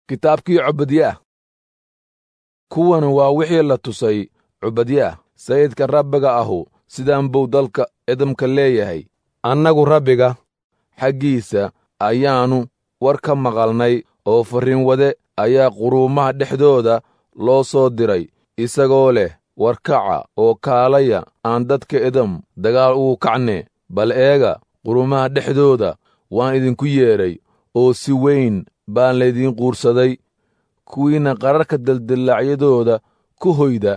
kitaabkii cubadyaah kuwan waa wixii la tusay cubadyaah sayidka rabbiga ahu sidaan buu dalka edamka leeyahay annagu rabbiga xaggiisa ayaannu war ka maqalnay oo farriinwade ayaa quruumaha dhexdooda loo soo diray isagoo leh warkaca oo kaalaya aan dadka edam dagaal ugu kacne bal eega quruumaha dhexdooda waan idinku yeedhay oo si weyn baan laydiin quursaday kuwiinna qararka daldillaacyadooda ku hoyda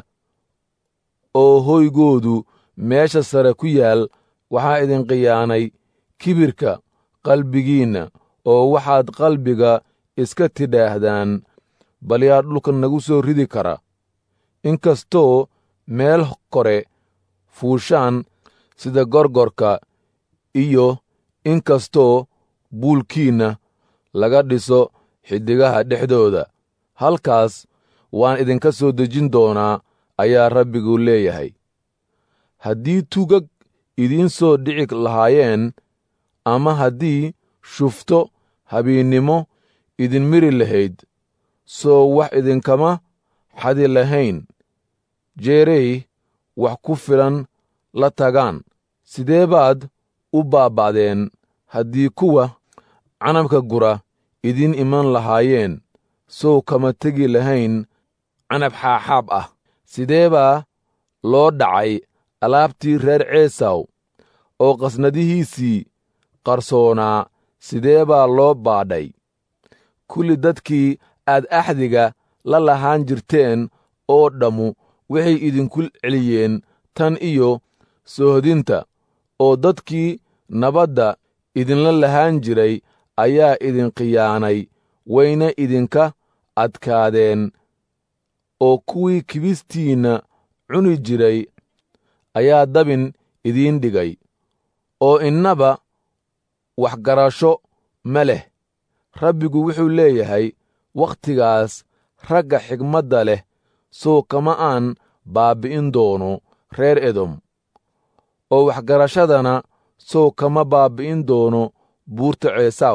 oo hoygoodu meesha sare ku yaal waxaa idin khiyaanay kibirka qalbigiinna oo waxaad qalbiga iska tidhaahdaan bal yaa dhulka nagu soo ridi kara inkastoo meel kore fuushaan sida gorgorka iyo inkastoo buulkiinna laga dhiso xiddigaha dhexdooda halkaas waan idinka soo dejin doonaa ayaa rabbigu leeyahay haddii tugag idiin soo dhici lahaayeen ama haddii shufto habeennimo idin miri lahayd soo wax idinkama xadi lahayn jeerey wax ku filan la tagaan sidee baad u baaba'deen haddii kuwa canabka gura idiin iman lahaayeen sow kama tegi lahayn canab xaaxaab ah sidee baa loo dhacay alaabtii reer ceesaw oo qasnadihiisii qarsoonaa sidee baa loo baadhay kulli dadkii aad axdiga la lahaan jirteen oo dhammu waxay idinku celiyeen tan iyo soohodinta oo dadkii nabadda idinla lahaan jiray ayaa idin khiyaanay wayna idinka adkaadeen oo kuwii kibistiinna cuni jiray ayaa dabin idiin dhigay oo innaba waxgarasho ma leh rabbigu wuxuu leeyahay wakhtigaas ragga xigmadda leh sow kama aan baabbi'in doono reer edom oo waxgarashadana sow kama baabbi'in doono buurta ceesaw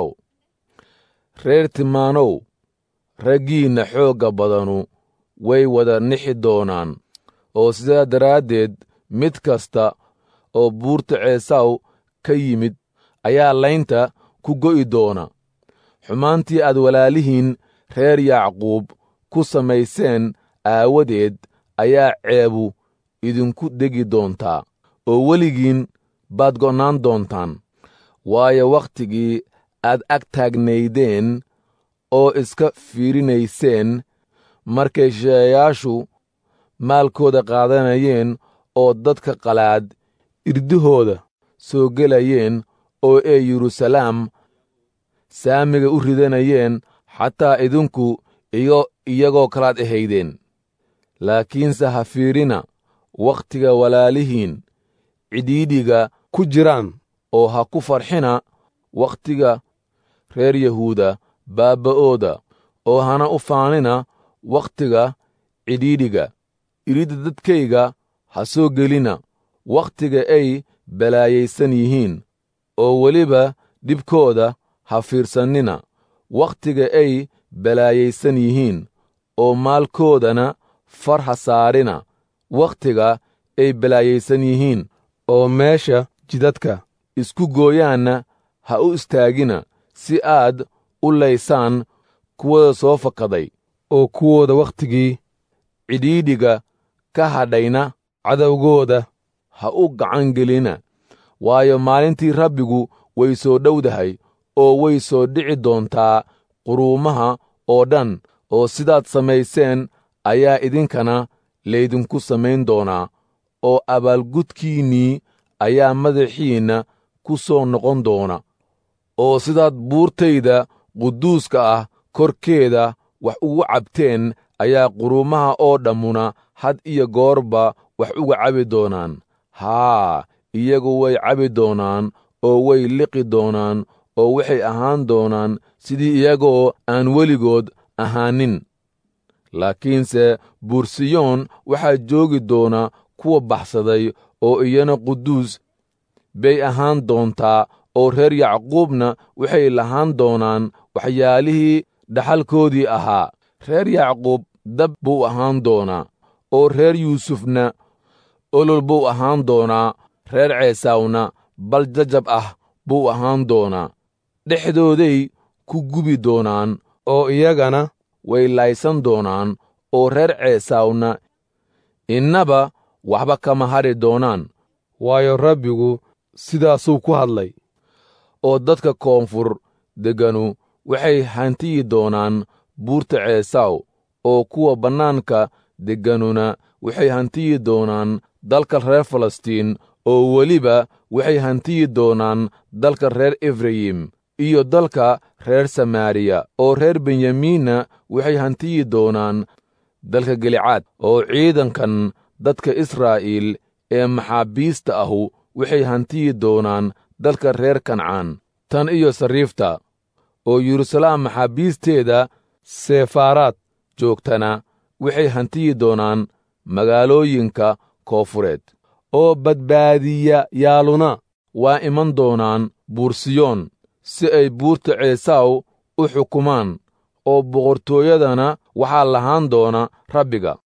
reer timaanow raggiinna xoogga badanu way wada nixi doonaan oo sidaa daraaddeed mid kasta oo buurta ceesaw ka yimid ayaa laynta ku go'i doona xumaantii aad walaalihiin reer yacquub ku samayseen aawadeed ayaa ceebu idinku degi doontaa oo weligiin baad go'naan doontaan waayo wakhtigii aad ag taagnaydeen oo iska fiirinayseen markay shisheeyaashu maalkooda qaadanayeen oo dadka qalaad irdahooda soo gelayeen oo ay yeruusalaam saamiga u ridanayeen xataa idinku iyo iyagoo kalaad ahaydeen laakiinse ha fiirina wakhtiga walaalihiin cidhiidhiga ku jiraan oo ha ku farxina wakhtiga reer yahuuda baabba'ooda oo hana u faanina wakhtiga cidhiidhiga iridda dadkayga ha soo gelina wakhtiga ay balaayaysan yihiin oo weliba dhibkooda ha fiirsannina wakhtiga ay balaayaysan yihiin oo maalkoodana far ha saarina wakhtiga ay balaayaysan yihiin oo meesha jidadka isku gooyaanna ha u istaagina si aad u laysaan kuwooda soo fakaday oo kuwooda wakhtigii cidhiidhiga ka hadhayna cadowgooda ha u gacan gelina waayo maalintii rabbigu way soo dhowdahay oo way soo dhici doontaa quruumaha oo dhan oo sidaad samayseen ayaa idinkana laydinku samayn doonaa oo abaalgudkiinnii ayaa madaxiinna ku soo noqon doona oo sidaad buurtayda quduuska ah korkeeda wax ugu cabteen ayaa quruumaha oo dhammuna had iyo goorba wax uga cabi doonaan haa iyagu way cabi doonaan oo way liqi doonaan oo waxay ahaan doonaan sidii iyagoo aan weligood ahaanin laakiinse buursiyoon waxaa joogi doona kuwa baxsaday oo iyana quduus bay ahaan doontaa oo reer yacquubna waxay lahaan doonaan waxyaalihii dhaxalkoodii ahaa reer yacquub dab buu ahaan doonaa oo reer yuusufna olol buu ahaan doonaa reer ceesaawna bal jajab ah buu ahaan doonaa dhexdooday ku gubi doonaan oo iyagana way laysan doonaan oo reer ceesaawna innaba waxba kama hadhi doonaan waayo rabbigu sidaasuu ku hadlay oo dadka koonfur degganu waxay hantiyi doonaan buurta ceesaaw oo kuwa bannaanka degganuna waxay hantiyi doonaan dalka reer falastiin oo weliba waxay hantiyi doonaan dalka reer efrayim iyo dalka reer samaariya oo reer benyamiinna waxay hantiyi doonaan dalka gelicaad oo ciidankan dadka israa'iil ee maxaabiista ahu waxay hantiyi doonaan dalka reer kancaan tan iyo sariifta oo yeruusalaam maxaabiisteeda sefaaraad joogtana waxay hantiyi doonaan magaalooyinka koofureed oo badbaadiyayaaluna waa iman doonaan buursiyoon si ay buurta ceesaaw u xukumaan oo boqortooyadana waxaa lahaan doona rabbiga